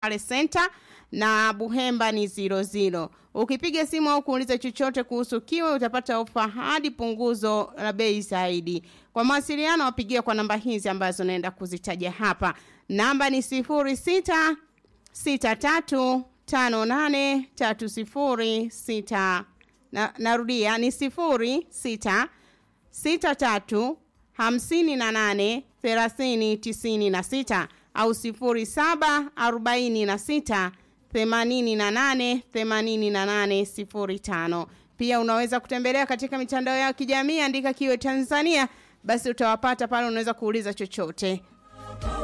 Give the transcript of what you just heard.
pale Center na Buhemba ni 00. Ukipiga simu au kuuliza chochote kuhusu Kiwe utapata ofa hadi punguzo la bei zaidi. Kwa mawasiliano wapigie kwa namba hizi ambazo naenda kuzitaja hapa. Namba ni 06 63 58 30 na, narudia ni 06 63 58 30 96 au 07 46 88 88 05. Pia unaweza kutembelea katika mitandao ya kijamii, andika Kiwe Tanzania, basi utawapata pale, unaweza kuuliza chochote.